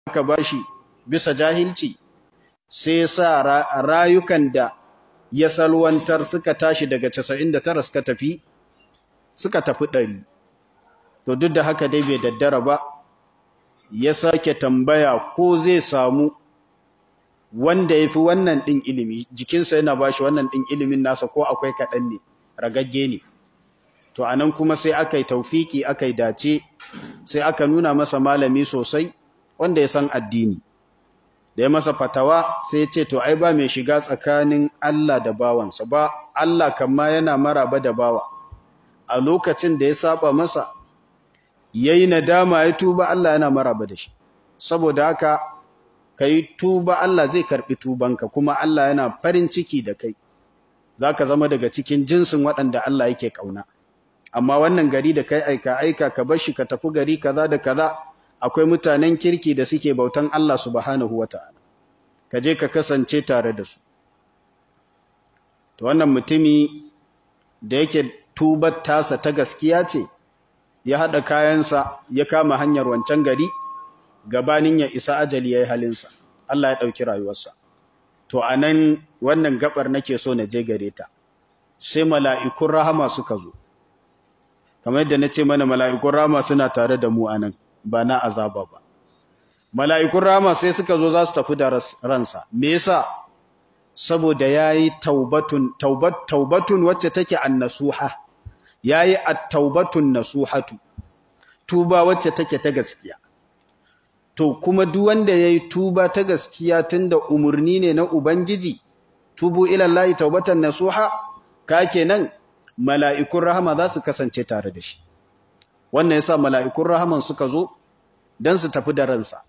aka bashi bisa jahilci sai sa rayukan da ya salwantar suka tashi daga 99 suka tafi suka tafi 100 to duk da haka dai bai daddara ba ya sake tambaya ko zai samu wanda ya fi wannan ɗin ilimi jikinsa yana ba shi wannan ɗin ilimin nasa ko akwai kaɗan ne ragagge ne to anan kuma sai aka yi taufiki aka yi dace sai aka nuna masa malami sosai wanda ya san addini da ya masa fatawa sai ya ce to ai ba mai shiga tsakanin Allah da bawansa ba Allah kamma yana maraba da bawa a lokacin da ya saba masa yayi nadama ya tuba Allah yana maraba da shi saboda haka kai tuba Allah zai karbi tubanka kuma Allah yana farin ciki da kai zaka zama daga cikin jinsin waɗanda Allah yake kauna amma wannan gari da kai aika aika ka bar shi ka tafi gari kaza da kaza akwai mutanen kirki da suke bautan Allah subhanahu wataala ka je ka kasance tare da su to wannan mutumi da yake tubar tasa ta gaskiya ce ya hada kayansa ya kama hanyar wancan gari gabanin ya isa ajali yayi halinsa Allah ya dauki rayuwarsa to anan wannan gabar nake so na je gare ta sai mala'ikun rahama suka zo kamar yadda nace mana mala'ikun rahama suna tare da mu anan ba na azaba ba mala'ikun rahama sai suka zo za su tafi da ransa me yasa saboda yayi taubatun taubat taubatun wacce take annasuha yayi at-taubatun nasuhatu tuba wacce take ta gaskiya to kuma duk wanda yayi tuba ta gaskiya tunda umurni ne na ubangiji tubu ila Allah taubatan nasuha ka kenan mala'ikun rahama za su kasance tare da shi wannan yasa mala'ikun rahaman suka zo dan su tafi da ransa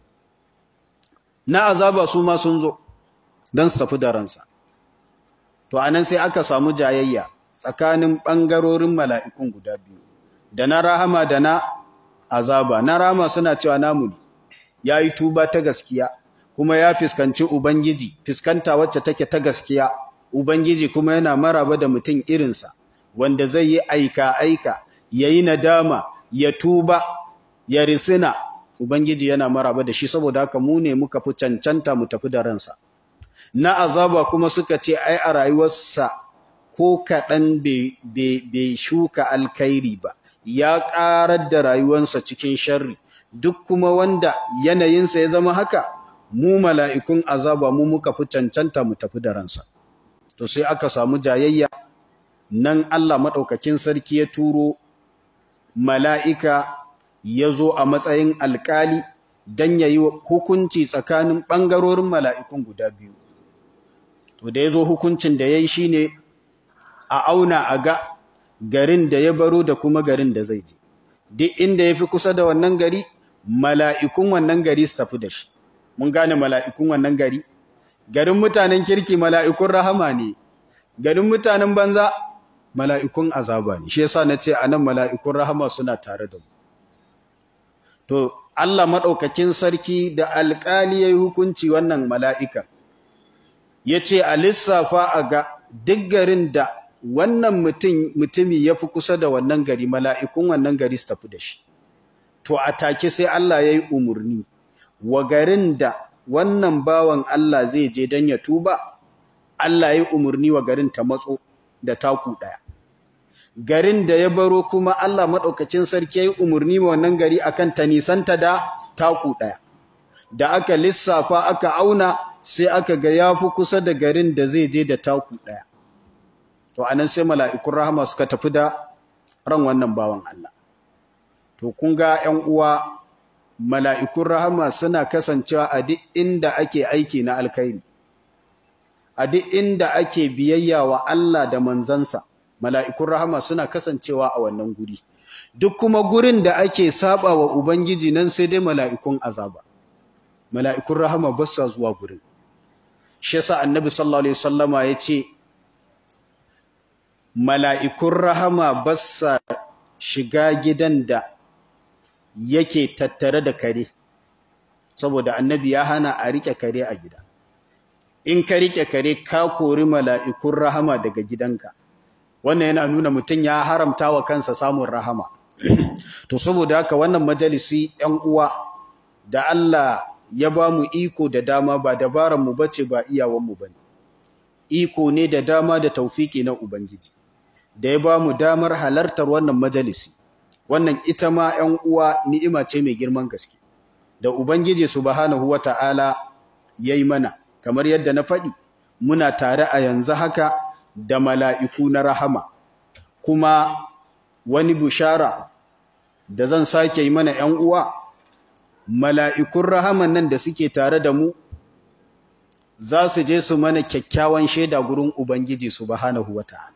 na azaba su ma sun zo dan su tafi da ransa to anan sai aka samu jayayya tsakanin bangarorin mala'ikun guda biyu da na rahama da na azaba na rahama suna cewa namu ne yayi tuba ta gaskiya kuma ya fiskanci ubangiji fiskanta wacce take ta gaskiya ubangiji kuma yana maraba da mutum irinsa wanda zai yi aika aika yayi nadama ya tuba ya risina ubangiji yana maraba da shi saboda haka mu ne muka fi cancanta mu tafi da ransa na azaba kuma suka ce ai a rayuwarsa ko kaɗan bai shuka alkhairi ba ya ƙarar da rayuwarsa cikin sharri duk kuma wanda yanayinsa ya zama haka mu mala'ikun azaba mu muka fi cancanta mu tafi da ransa to sai aka samu jayayya nan Allah maɗaukakin sarki ya turo mala'ika ya zo a matsayin alƙali don ya yi hukunci tsakanin ɓangarorin mala'ikun guda biyu. To da ya zo hukuncin da ya yi shi ne a auna a ga garin da ya baro da kuma garin da zai je. Duk inda ya fi kusa da wannan gari, mala'ikun wannan gari su tafi da shi. Mun gane mala'ikun wannan gari? Garin mutanen kirki mala'ikun rahama ne, garin mutanen banza mala'ikun azaba ne shi yasa nace anan mala'ikun rahama suna tare da mu to Allah madaukakin sarki da alƙali yayi hukunci wannan mala'ika yace a lissafa a ga duk garin da wannan mutum mutumi yafi kusa da wannan gari mala'ikun wannan gari su tafi da shi to a take sai Allah yayi umurni wa garin da wannan bawan Allah zai je dan ya tuba Allah yayi umurni wa garin ta matso da taku ɗaya. Garin da ya baro kuma Allah maɗaukacin sarki ya yi umarni wa wannan gari akan ta nisanta da taku ɗaya. Da aka lissafa aka auna sai aka ga ya fi kusa da garin da zai je da taku ɗaya. To anan sai mala'ikun rahama suka tafi da ran wannan bawan Allah. To kun ga ‘yan uwa mala'ikun rahama suna kasancewa a duk inda ake aiki na alkhairi. a duk inda ake biyayya wa Allah da manzansa mala'ikun rahama suna kasancewa a wannan guri duk kuma gurin da ake saba wa ubangiji nan sai dai mala'ikun azaba mala'ikun rahama ba sa zuwa gurin shi yasa annabi sallallahu alaihi wasallama yace mala'ikun rahama ba sa shiga gidan da yake tattare da kare saboda annabi ya hana a rike kare a gida in ka rike kare ka kori mala'ikun rahama daga gidanka wannan yana nuna mutum ya haramta wa kansa samun rahama to saboda haka wannan majalisi ‘yan uwa da Allah ya ba mu iko da dama ba dabaranmu ba ce ba iyawanmu ba ne iko ne da dama da taufiki na ubangiji da ya ba mu damar halartar wannan majalisi wannan ita ma 'yan uwa ni'ima ce mai girman gaske da ubangiji subhanahu wata'ala yayi mana kamar yadda na faɗi muna tare a yanzu haka da mala'iku na rahama kuma wani bushara da zan sake yi mana ‘yan uwa mala'ikun rahaman nan da suke tare da mu za su je su mana kyakkyawan shaida gurin Ubangiji subhanahu wata'ala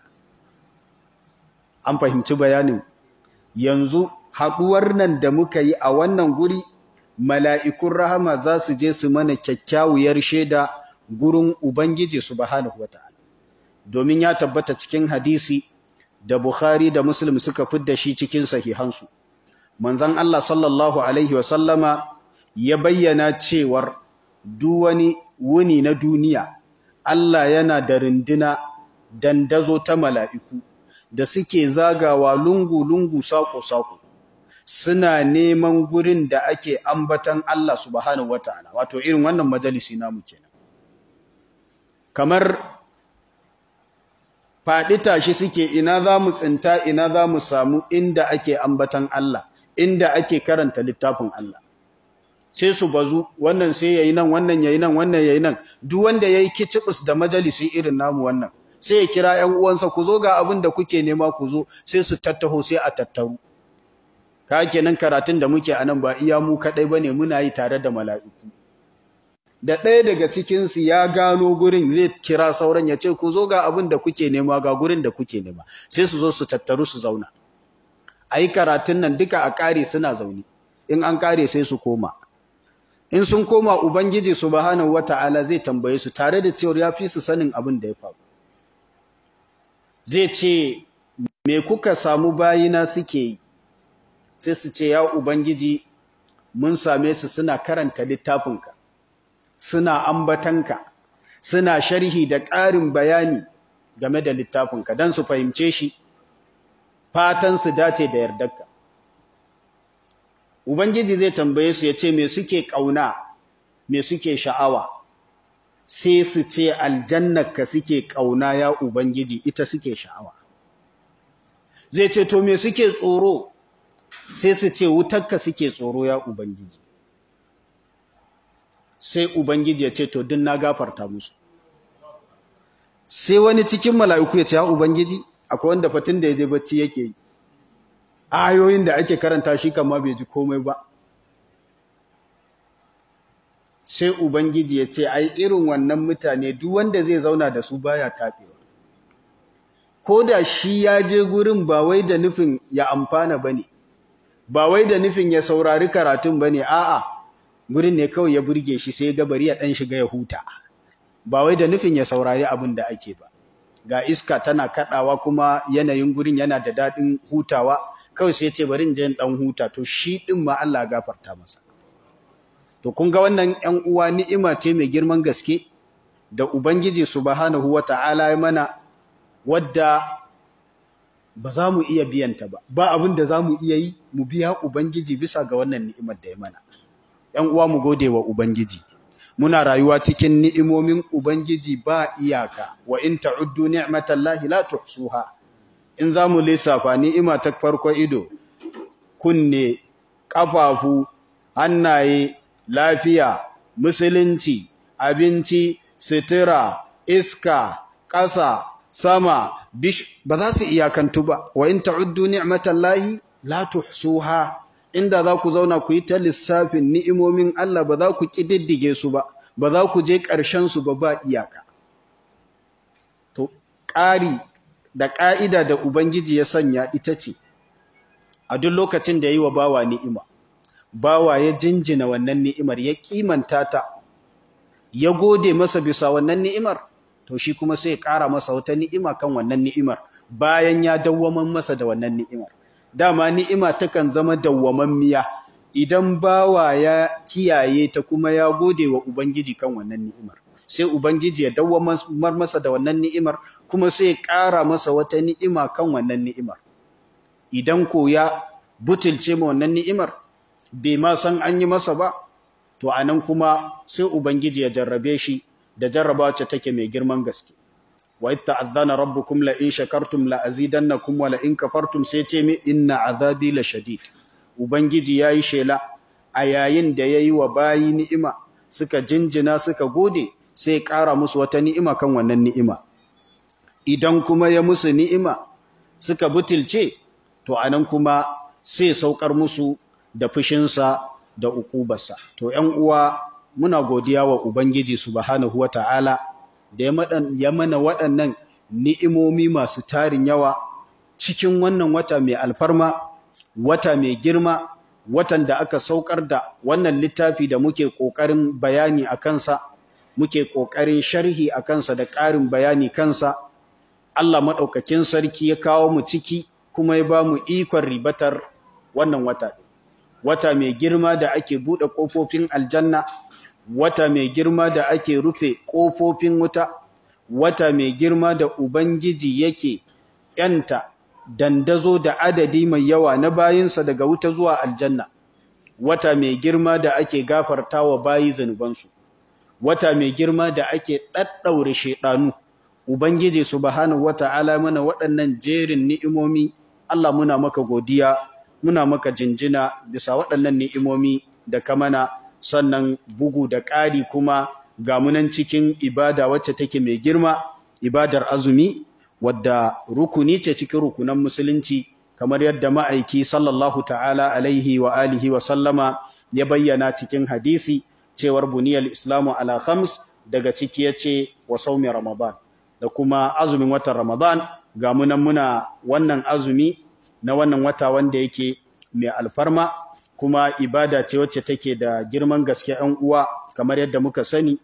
an fahimci bayanin yanzu haɗuwar nan da muka yi a wannan guri mala'ikun rahama za su je su mana kyakkyawar shaida gurin Ubangiji subhanahu wata'ala domin ya tabbata cikin hadisi da Bukhari da Muslim suka fidda shi cikin sahihansu manzon Allah sallallahu alaihi wasallama ya bayyana cewar duk wani wuni na duniya Allah yana da rindina dandazo ta mala'iku da suke zagawa lungu-lungu sako-sako suna neman gurin da ake ambatan Allah subhanahu wata'ala wato irin wannan majalisi namu kenan kamar faɗi tashi suke ina za mu tsinta ina za mu samu inda ake ambatan Allah inda ake karanta littafin Allah sai su bazu wannan sai yayi nan wannan yayi nan wannan yayi nan duk wanda yayi kicibus da majalisi irin namu wannan sai ya kira ƴan uwansa ku zo ga abin da kuke nema ku zo sai su tattaho sai a tattaru ka kenan karatun da muke anan ba iya mu kadai bane muna yi tare da mala'iku da ɗaya daga cikinsu ya gano gurin zai kira sauran ya ce ku zo ga abin da kuke nema ga gurin da kuke nema sai su zo su tattaru su zauna a yi karatun nan duka a ƙare suna zaune in an ƙare sai su koma in sun koma ubangiji subhanahu wata'ala zai tambaye su tare da cewar ya fi su sanin abin da ya faru zai ce me kuka samu bayina suke yi sai su ce ya ubangiji mun same su suna karanta littafinka suna ambatanka suna sharhi da ƙarin bayani game da littafinka don su fahimce shi fatan su dace da yardarka ubangiji zai tambaye su ya ce me suke ƙauna me suke sha'awa sai su ce aljannarka suke ƙauna ya ubangiji ita suke sha'awa zai ce to me suke tsoro sai su ce wutarka suke tsoro ya ubangiji sai Ubangiji ya ce to din na gafarta musu sai wani cikin mala'iku ya ce ya Ubangiji akwai wanda fatin da ya je bacci yake yi ayoyin da ake karanta shi kama bai ji komai ba sai Ubangiji ya ce ai irin wannan mutane duk wanda zai zauna da su baya taɓewa ko da shi ya je gurin ba wai da nufin ya amfana ba ne ba wai da nufin ya saurari karatun ba ne a'a gurin ne kawai ya burge shi sai ga bari ya dan shiga ya huta ba wai da nufin ya saurari abin da ake ba ga iska tana kadawa kuma yanayin gurin yana da dadin hutawa kawai sai ya ce bari in je dan huta to shi din ma Allah gafarta masa to kun ga wannan 'yan uwa ni'ima ce mai girman gaske da ubangiji subhanahu wata'ala ya mana wadda ba za mu iya biyanta ba ba abin da za mu iya yi mu biya ubangiji bisa ga wannan ni'imar da ya mana ‘yan uwa mu gode wa Ubangiji, muna rayuwa cikin ni'imomin Ubangiji ba iyaka, wa in ta'uddu ni'matallahi la tuhsuha. In za mu lissafa ni'ima ta farko ido, kunne, ƙafafu, hannaye, lafiya, musulunci, abinci, sitira, iska, ƙasa, sama, bish, ba za su iyakantu ba, wa in ta'uddu ni'matallahi la tuhsuha. inda za ku zauna ku yi ta lissafin ni'imomin Allah ba za ku ƙididdige su ba, ba za ku je ƙarshensu ba ba iyaka. To, ƙari da ƙa'ida da Ubangiji ya sanya ita ce, a duk lokacin da ya yi wa bawa ni'ima, bawa ya jinjina wannan ni'imar, ya ƙimanta ta, ya gode masa bisa wannan ni'imar, to shi kuma sai ya ƙara masa wata ni'ima kan wannan ni'imar, bayan ya dawwaman masa da wannan ni'imar. dama ni'ima takan zama dawwamammiya idan bawa ya kiyaye ta kuma ya gode wa ubangiji kan wannan ni'imar sai ubangiji ya dawwamar masa da wannan ni'imar kuma sai ya ƙara masa wata ni'ima kan wannan ni'imar idan ko ya butulce ma wannan ni'imar bai ma san an yi masa ba to anan kuma sai ubangiji ya jarrabe shi da jarrabawa ce take mai girman gaske wa itta azana rabbukum la in shakartum la azidannakum wa la in kafartum sai ce mi inna azabi la shadid ubangiji yayi shela a yayin da yayi wa bayi ni'ima suka jinjina suka gode sai ƙara musu wata ni'ima kan wannan ni'ima idan kuma ya musu ni'ima suka butulce to anan kuma sai saukar musu da fushinsa da ukubarsa to ƴan uwa muna godiya wa ubangiji subhanahu wataala da ya mana waɗannan ni'imomi masu tarin yawa cikin wannan wata mai alfarma wata mai girma watan da aka saukar da wannan littafi da muke ƙoƙarin bayani a kansa muke ƙoƙarin sharhi a kansa da ƙarin bayani kansa Allah maɗaukakin sarki ya kawo mu ciki kuma ya ba mu ikon ribatar wannan wata wata mai girma da ake buɗe ƙofofin aljanna wata mai girma da ake rufe ƙofofin wuta wata mai girma da ubangiji yake yanta dandazo da adadi mai yawa na bayinsa daga wuta zuwa aljanna wata mai girma da ake gafarta wa bayi zanubansu wata mai girma da ake ɗaɗɗaure shaiɗanu ubangiji subhanahu wata'ala mana waɗannan jerin ni'imomi Allah muna maka godiya muna maka jinjina bisa waɗannan ni'imomi da ka mana sannan bugu da ƙari kuma ga munan cikin ibada wacce take mai girma ibadar azumi wadda rukuni ce cikin rukunan musulunci kamar yadda ma'aiki sallallahu ta'ala alaihi wa alihi wa sallama ya bayyana cikin hadisi cewar buniyar islamu ala khams daga ciki yace wa saumi ramadan da kuma azumin watan ramadan ga munan muna wannan azumi na wannan wata wanda yake mai alfarma kuma ibada ce wacce take da girman gaske ‘yan uwa kamar yadda muka sani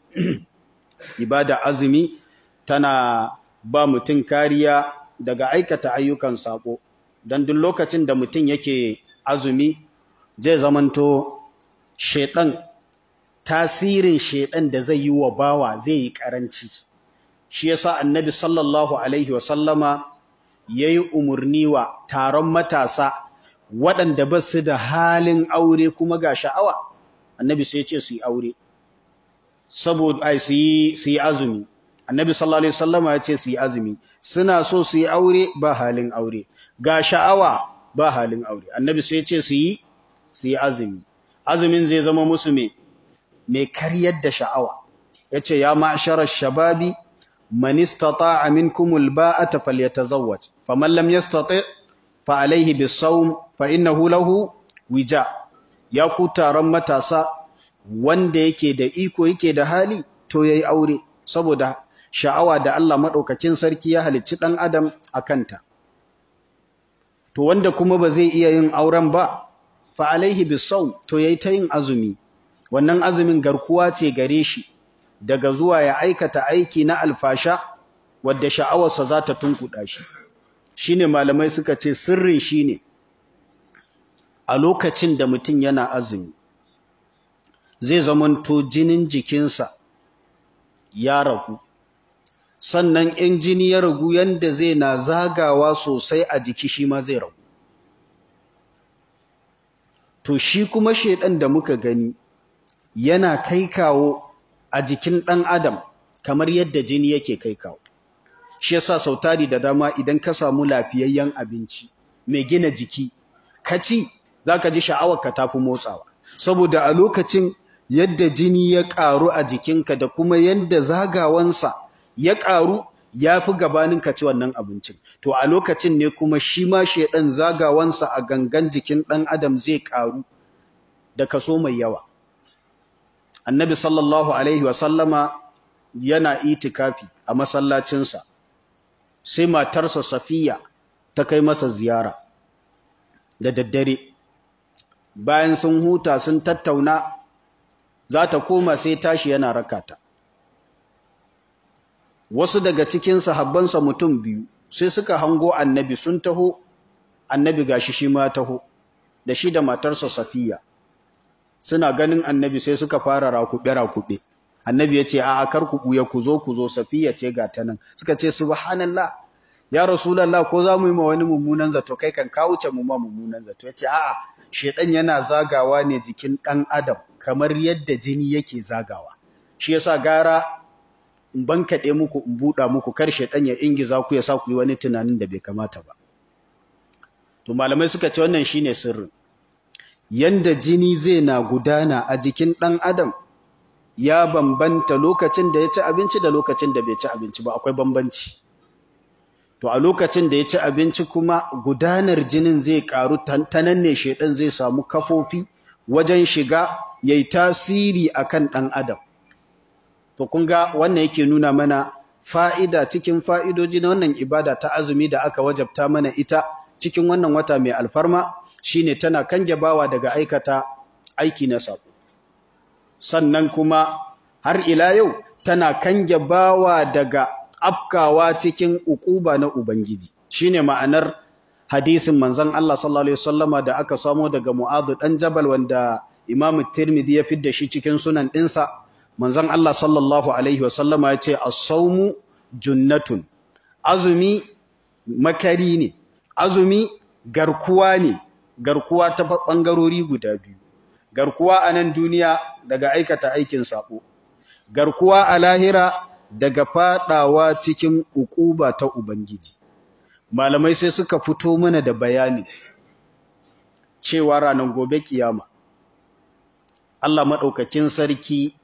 ibada azumi tana ba mutum kariya daga aikata ayyukan sako don duk lokacin da mutum yake azumi zai zamanto shedan tasirin shedan da zai yi wa bawa zai yi karanci shi yasa annabi sallallahu alaihi wasallama yayi umurni wa taron matasa waɗanda ba su da halin aure kuma ga sha'awa annabi sai ce su yi aure saboda ai su yi su yi azumi annabi sallallahu alaihi wasallama ya ce su yi azumi suna so su yi aure ba halin aure ga sha'awa ba halin aure annabi sai ce su yi su yi azumi azumin zai zama musu me mai karyar da sha'awa yace ya ma'shara shababi man istata'a minkum alba'ata falyatazawwaj faman lam yastati' fa alayhi bisawm fa innahu lahu wija ya ku taron matasa wanda yake da iko yake da hali to yayi aure saboda sha'awa da Allah madaukakin sarki ya halicci dan adam akanta to wanda kuma ba zai iya yin auren ba fa alaihi bisawm to yayi ta yin azumi wannan azumin garkuwa ce gare shi daga zuwa ya aikata aiki na alfasha wadda sha'awarsa za ta tunkuɗa shi shine malamai suka ce sirrin shine a lokacin da mutum yana azumi zai zamanto jinin jikinsa ya ragu sannan in jini ya ragu yanda zai na zagawa sosai a jiki shi ma zai ragu to shi kuma shedan da muka gani yana kai kawo a jikin ɗan adam kamar yadda jini yake kai kawo shi yasa sautari da dama idan ka samu lafiyayyen abinci mai gina jiki ka ci zaka ji sha'awarka tafi motsawa saboda a lokacin yadda jini ya ƙaru a jikinka da kuma yadda zagawansa ya ƙaru ya fi gabanin ka ci wannan abincin to a lokacin ne kuma shi ma shedan zagawansa a gangan jikin ɗan adam zai ƙaru da kaso mai yawa annabi sallallahu alaihi wasallama yana itikafi a masallacinsa sai matarsa safiya ta kai masa ziyara da daddare bayan sun huta sun tattauna za ta koma sai tashi yana rakata wasu daga cikin sahabbansa mutum biyu sai suka hango annabi sun taho annabi gashi shi ma taho da shi da matarsa safiya suna ganin annabi sai suka fara rakube-rakube annabi ya ce a kar ku buya ku zo ku zo safiya ce ga ta nan suka ce subhanallah ya rasulullah ko za mu yi ma wani mummunan zato kai kan ka wuce mu ma mummunan zato yace a'a shedan yana zagawa ne jikin dan adam kamar yadda jini yake zagawa shi yasa gara in bankaɗe muku in buɗa muku kar shedan ya ingiza ku ya sa ku yi wani tunanin da bai kamata ba to malamai suka ce wannan shine sirrin yanda jini zai na gudana a jikin ɗan adam ya bambanta lokacin da ya ci abinci da lokacin da bai ci abinci ba akwai bambanci to a lokacin da ya ci abinci kuma gudanar jinin zai karu ta nan ne shedan zai samu kafofi wajen shiga yayi tasiri akan ɗan adam to kun ga wannan yake nuna mana fa'ida cikin fa'idoji na wannan ibada ta azumi da aka wajabta mana ita cikin wannan wata mai alfarma shine tana kange bawa daga aikata aiki na sabo sannan kuma har ila yau tana kange bawa daga afkawa cikin ukuba na ubangiji shine ma'anar hadisin manzon Allah sallallahu alaihi wasallama da aka samo daga Mu'adh dan Jabal wanda Imam Tirmidhi ya fidda shi cikin sunan dinsa manzon Allah sallallahu alaihi wasallama ya ce as-sawmu junnatun azumi makari ne azumi garkuwa ne garkuwa ta bangarori guda biyu garkuwa a nan duniya daga aikata aikin sabo garkuwa a lahira daga fadawa cikin ukuba ta ubangiji malamai sai suka fito mana da bayani cewa ranar gobe kiyama Allah madaukakin sarki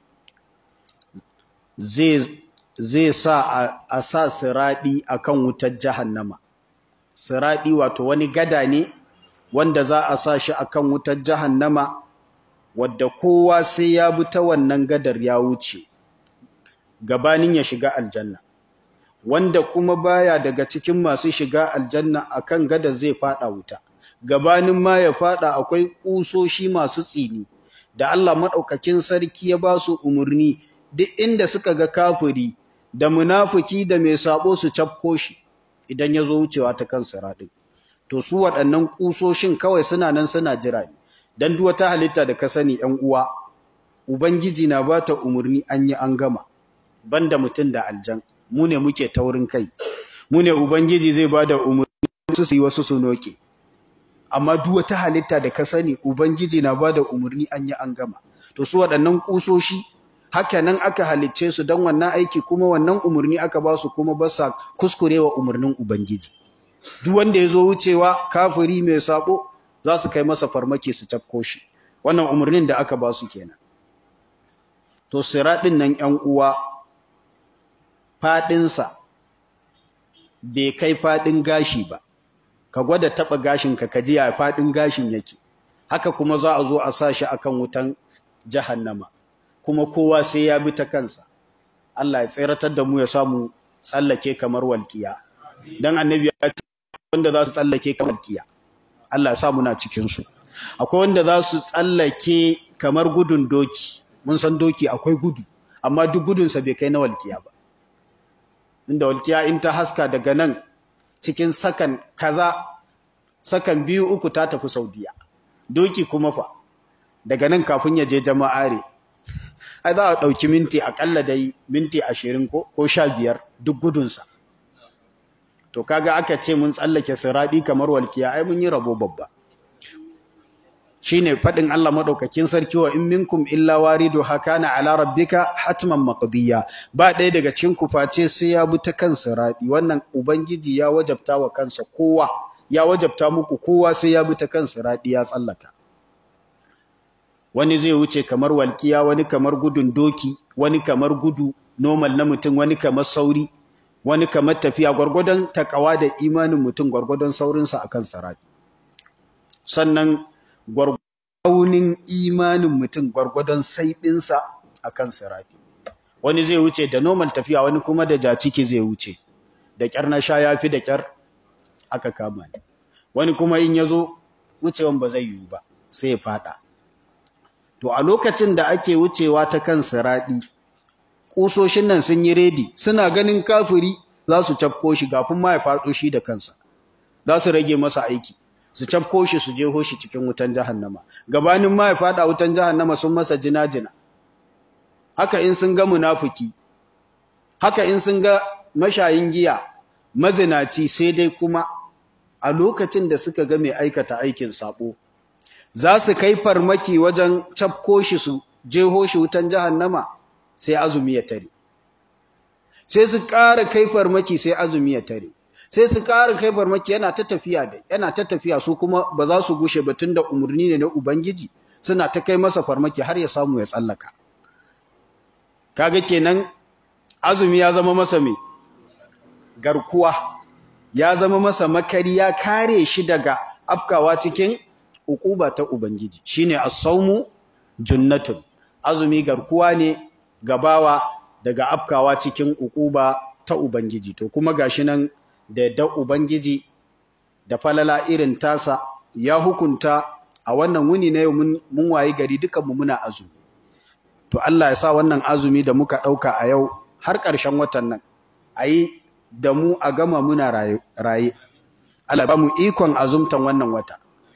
zai zai sa a sa siradi akan wutar jahannama siradi wato wani gada ne wanda za a sa shi akan wutar jahannama wadda kowa sai ya bi ta wannan gadar ya wuce gabanin ya shiga aljanna wanda kuma baya daga cikin masu shiga aljanna akan gadar zai fada wuta gabanin ma ya fada akwai kusoshi masu tsini da Allah madaukakin sarki ya ba su umurni duk inda suka ga kafiri da munafiki da mai sabo su cafko shi idan ya zo wucewa ta kan siradin to su waɗannan kusoshin kawai suna nan suna jira ne dan duk wata halitta da ka sani 'yan uwa ubangiji na bata umurni an yi an gama banda mutum da aljan mu ne muke taurin kai mu ne ubangiji zai bada umurni su yi wasu su noke amma duk wata halitta da ka sani ubangiji na bada umurni an yi an gama to su waɗannan kusoshi haka nan aka halicce su don wannan aiki kuma wannan umurni aka ba su kuma ba sa kuskurewa umurnin ubangiji duk wanda ya zo wucewa kafiri mai sabo za su kai masa farmaki su cafko shi wannan umarnin da aka ba su kenan to siraɗin nan ‘yan uwa faɗinsa bai kai faɗin gashi ba ka gwada taɓa gashinka ka ji ya faɗin gashin yake haka kuma za a zo a sa shi akan wutan jahannama kuma kowa sai ya bi ta kansa Allah ya tseratar da mu ya samu tsallake kamar walƙiya don annabi ya ce wanda za su tsallake kamar walƙiya Allah sa muna cikinsu akwai wanda za su tsallake kamar gudun doki mun san doki akwai gudu amma duk gudunsa bai kai na walkiya ba inda walkiya in ta haska daga nan cikin sakan kaza sakan biyu uku ta tafi saudiya doki kuma fa daga nan kafin ya je jama'are ai za a ɗauki minti aƙalla dai minti ashirin ko sha biyar duk gudunsa to kaga aka ce mun tsallake siradi kamar walkiya ai mun yi rabo babba shine fadin Allah madaukakin sarki wa in minkum illa waridu hakana ala rabbika hatman maqdiya ba ɗaya daga cikin ku face sai ya bi ta kan siradi wannan ubangiji ya wajabta wa kansa kowa ya wajabta muku kowa sai ya bi ta kan siradi ya tsallaka wani zai wuce kamar walkiya wani kamar gudun doki wani kamar gudu normal na mutum wani kamar sauri wani kamar tafiya gwargwadon takawa da imanin mutum gwargwadon saurinsa akan sarari sannan gwargwadon imanin mutum gwargwadon saiɗinsa akan sarari wani zai wuce da normal tafiya wani kuma da jaciki zai wuce da ƙyar na sha ya fi da ƙyar aka kama ni wani kuma in ya zo wucewan ba zai yiwu ba sai ya fada to a lokacin da ake wucewa ta kan siraɗi kusoshin nan sun yi redi suna ganin kafiri za su cafko shi gafin ma ya faɗo shi da kansa za su rage masa aiki su cafko shi su jeho shi cikin wutan jahannama gabanin ma ya faɗa wutan jahannama sun masa jina-jina haka in sun ga munafiki haka in sun ga mashayin giya mazinaci sai dai kuma a lokacin da suka ga mai aikata aikin sabo za su kai farmaki wajen cafko shi su jeho shi wutan jahannama sai azumi ya tare sai su ƙara kai farmaki sai azumi ya tare sai su ƙara kai farmaki yana ta tafiya da yana ta tafiya su kuma ba za su gushe ba tunda umarni ne na ubangiji suna ta kai masa farmaki har ya samu ya tsallaka kaga kenan azumi ya zama masa mai garkuwa ya zama masa makari ya kare shi daga afkawa cikin ukuba ta ubangiji shine as-sawmu junnatun azumi garkuwa ne gabawa daga afkawa cikin ukuba ta ubangiji to kuma gashi nan da yadda ubangiji da falala irin tasa ya hukunta a wannan wuni na yau mun wayi gari dukanmu muna azumi to Allah ya sa wannan azumi da muka ɗauka a yau har ƙarshen watan nan a yi da mu a gama muna raye Allah ba mu ikon azumtan wannan wata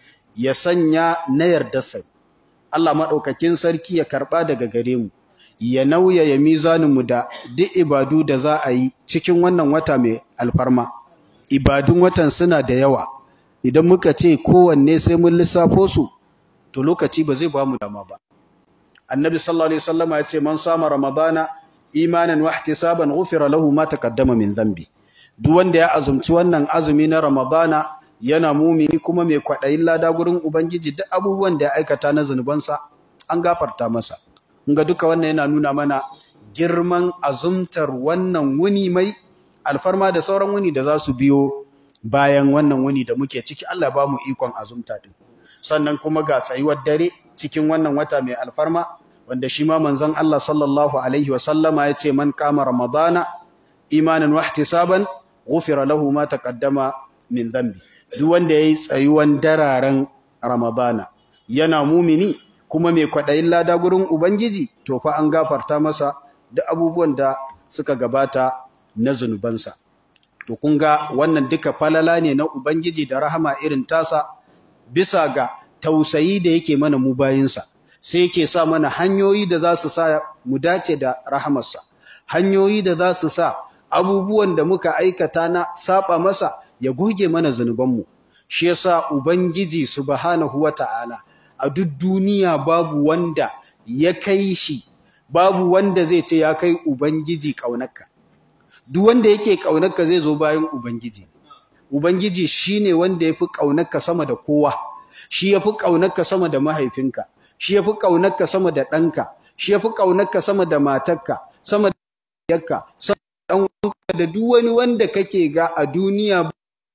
ya sanya na yarda sai Allah maɗaukakin sarki ya karɓa daga gare mu ya nauyaya mizaninmu da duk ibadu da za a yi cikin wannan wata mai alfarma ibadun watan suna da yawa idan muka ce kowanne sai mun lissafo su to lokaci ba zai ba mu dama ba annabi sallallahu alaihi wasallama ya ce man sama ramadana imanan wa ihtisaban ghufira lahu ma taqaddama min dhanbi duk wanda ya azumci wannan azumi na ramadana yana mumini kuma mai kwadayin lada gurin ubangiji duk abubuwan da ya aikata na zanubansa an gafarta masa ga duka wannan yana nuna mana girman azumtar wannan wuni mai alfarma da sauran wuni da za su biyo bayan wannan wuni da muke ciki Allah ba mu ikon azumta din sannan kuma ga tsayuwar dare cikin wannan wata mai alfarma wanda shi ma manzon Allah sallallahu alaihi wa sallama yace man kama ramadana imanan wa ihtisaban ghufira lahu ma taqaddama min dhanbi duk wanda yayi tsayuwan dararen ramadana yana mumini kuma mai kwadayin lada gurin ubangiji to fa an gafarta masa duk abubuwan da suka gabata na zunubansa to kun ga wannan duka falala ne na ubangiji da rahama irin tasa bisa ga tausayi da yake mana mu bayinsa sai yake sa mana hanyoyi da za su sa mu dace da rahamarsa hanyoyi da za su sa abubuwan da muka aikata na saba masa ya goge mana zunubanmu shi yasa ubangiji subhanahu wata'ala a duk duniya babu wanda ya kai shi babu wanda zai ce ya kai ubangiji kaunarka duk wanda yake kaunarka zai zo bayan ubangiji ubangiji shine wanda yafi kaunarka sama da kowa shi yafi kaunarka sama da mahaifinka shi yafi kaunarka sama da ɗanka shi yafi kaunarka sama da matarka sama da yakka sama da ɗanka da duk wani wanda kake ga a duniya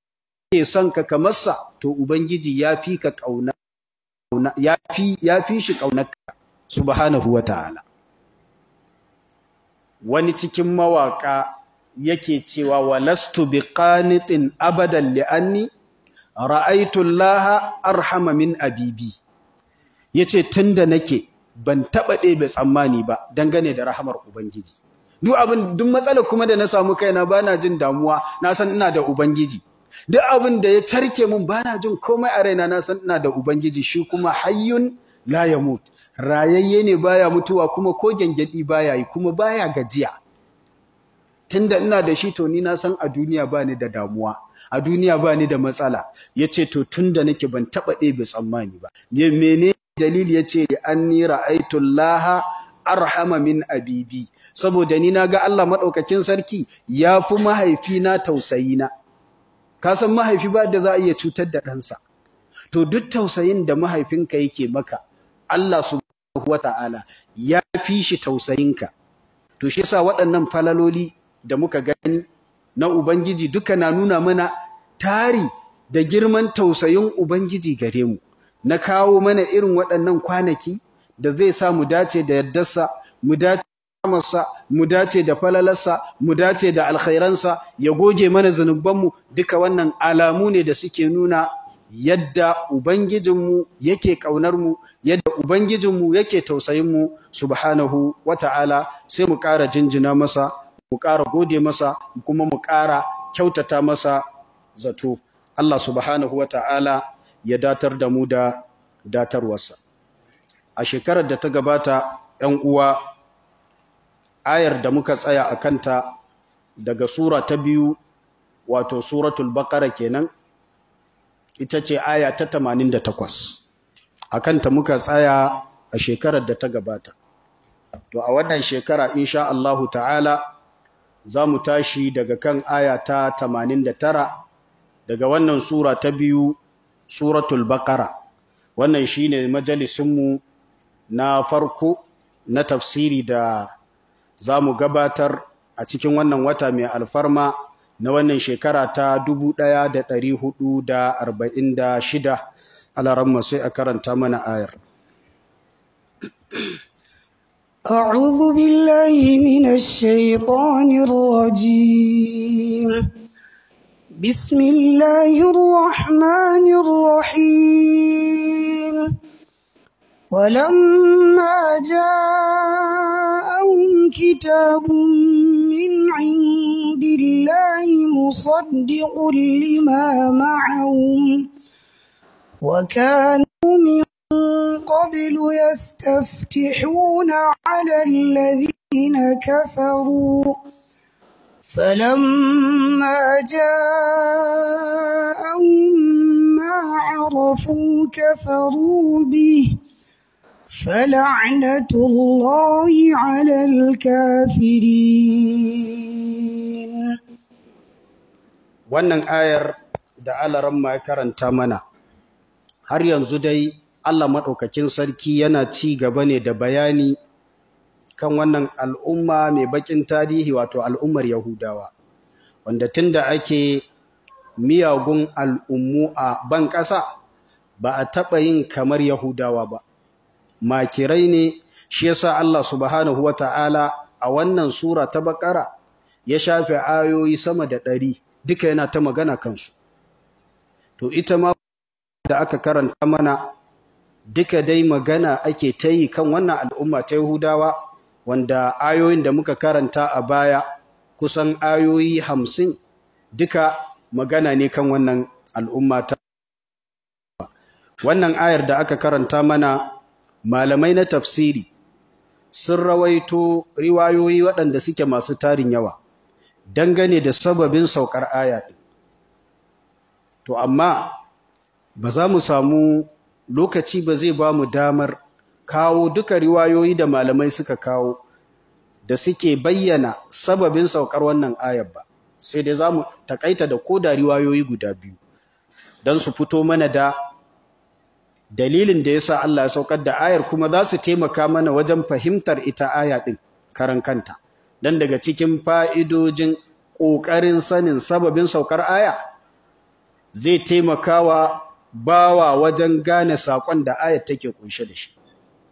ke son ka kamarsa to ubangiji ya fi ka kauna ya fi ya fi shi kaunarka subhanahu wataala wani cikin mawaka yake cewa walastu biqanitin abadan li'anni ra'aytu Allah arhama min abibi yace tunda nake ban taba ɗebe tsammani ba dangane da rahamar ubangiji duk abin duk matsalar kuma da na samu kaina bana jin damuwa na san ina da ubangiji duk abin da ya carke mun bana jin komai a raina na san ina da ubangiji shi kuma hayyun la yamut rayayye ne baya mutuwa kuma ko gengedi baya yi kuma baya gajiya tunda ina da shi to ni na san a duniya ba ni da damuwa a duniya ba ni da matsala yace to tunda nake ban taba ɗebe tsammani ba mene dalili yace anni ra'aytu Allah arhama min abibi saboda ni naga Allah madaukakin sarki yafi mahaifina tausayina ka san mahaifi ba da za a iya cutar da ɗansa to duk tausayin da mahaifinka yake maka Allah subhanahu wata'ala ya fi shi tausayinka to shi yasa waɗannan falaloli da muka gani na Ubangiji duka na nuna mana tari da girman tausayin Ubangiji gare mu na kawo mana irin waɗannan kwanaki da zai sa mu dace da yardarsa mu dace da ramarsa mu dace da falalarsa mu dace da alkhairansa ya goge mana zanubanmu duka wannan alamu ne da suke nuna yadda Ubangijinmu yake ƙaunarmu, yadda Ubangijinmu yake tausayinmu, subhanahu wa ta'ala, sai mu ƙara jinjina masa, mu ƙara gode masa, kuma mu ƙara kyautata masa zato. Allah subhanahu wa ta'ala ya datar da mu da datarwarsa. A shekarar da ta gabata, ‘yan uwa, ayar da muka tsaya a kanta daga Sura ta biyu wato suratul baqara kenan ita ce aya ta 88 akan ta muka tsaya a shekarar da ta gabata to a wannan shekara insha Allahu ta'ala za mu tashi daga kan aya ta 89 daga wannan sura ta biyu suratul baqara wannan shine majalisinmu na farko na tafsiri da za mu gabatar a cikin wannan wata mai alfarma na wannan shekara ta 1446 alaramma sai a karanta mana ayar أعوذ بالله من الشيطان الرجيم بسم الله الرحمن الرحيم ولما جاءهم كتاب من عند الله مصدق لما معهم وكانوا من قبل يستفتحون على الذين كفروا فلما جاءهم ما عرفوا كفروا به فلعنة الله على الكافرين wannan ayar da alaramma ya karanta mana har yanzu dai Allah maɗaukakin sarki yana ci gaba ne da bayani kan wannan al'umma mai bakin tarihi wato al'ummar Yahudawa wanda tunda ake miyagun al'ummu a ban ƙasa ba a taɓa yin kamar Yahudawa ba makirai ne shi yasa Allah subhanahu wata'ala a wannan sura ta bakara ya shafe ayoyi sama da ɗari duka yana ta magana kansu to ita ma da aka karanta mana duka dai magana ake ta yi kan wannan al'umma ta Yahudawa wanda ayoyin da muka karanta a baya kusan ayoyi hamsin duka magana ne kan wannan al'umma ta wannan ayar da aka karanta mana malamai na tafsiri sun rawaito riwayoyi waɗanda suke masu tarin yawa dangane da sababin saukar aya ɗin to amma ba za mu samu lokaci ba zai ba mu damar kawo duka riwayoyi da malamai suka kawo da suke bayyana sababin saukar wannan ayar ba sai dai za mu takaita da koda riwayoyi guda biyu don su fito mana da dalilin da ya sa Allah ya saukar da ayar kuma za su taimaka mana wajen fahimtar ita aya ɗin karan kanta don daga cikin fa'idojin ƙoƙarin sanin sababin saukar aya zai taimakawa bawa wajen gane saƙon da ayat take kunshe da shi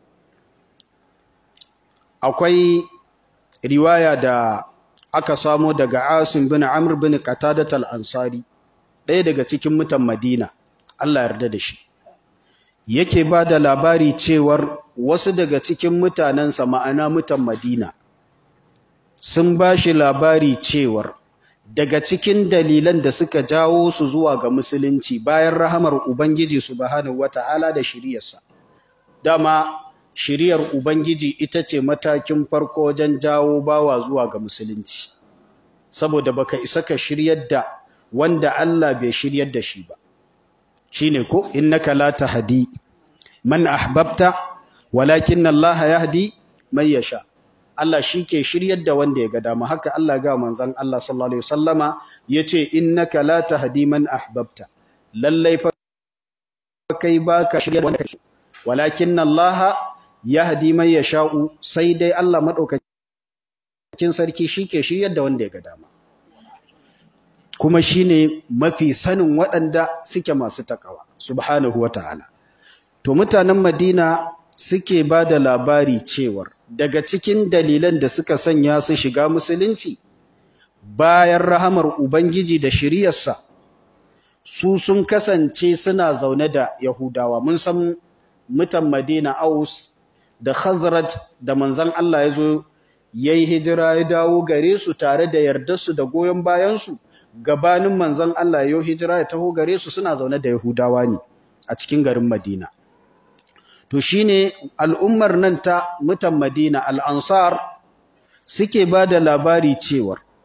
akwai riwaya da aka samo daga Asim bin Amr bin Qatadat al-Ansari ɗaya daga cikin mutan Madina Allah yarda da shi yake ba da labari cewar wasu daga cikin mutanensa ma'ana mutan Madina sun ba shi labari cewar daga cikin dalilan da suka jawo su zuwa ga musulunci bayan rahamar Ubangiji subhanahu wata'ala da shiriyarsa dama shiriyar Ubangiji ita ce matakin farko wajen jawo bawa zuwa ga musulunci saboda baka isa ka shiryar da wanda Allah bai shiryar da shi ba shine ko innaka la tahdi man ahbabta walakin Allah yahdi man yasha Allah shi ke shiryar da wanda ya ga dama haka Allah ga manzon Allah sallallahu alaihi wasallama yace innaka la tahdi man ahbabta lallai fa kai baka shiryar wanda kake walakin Allah yahdi man yasha'u sai dai Allah madaukakin sarki shi ke shiryar da wanda ya ga dama kuma shine mafi sanin waɗanda suke masu takawa subhanahu wataala to mutanen Madina suke ba da labari cewar daga cikin dalilan da suka sanya su shiga musulunci bayan rahamar Ubangiji da shiriyarsa su sun kasance suna zaune da Yahudawa mun san mutan Madina Aus da Khazraj da manzon Allah ya zo yayi hijira ya dawo gare su tare da yardarsu da goyon bayansu gabanin manzon Allah ya hijira ya taho gare su suna zaune da Yahudawa ne a cikin garin Madina to shine al'ummar nan ta mutan Madina al-Ansar suke ba da labari cewar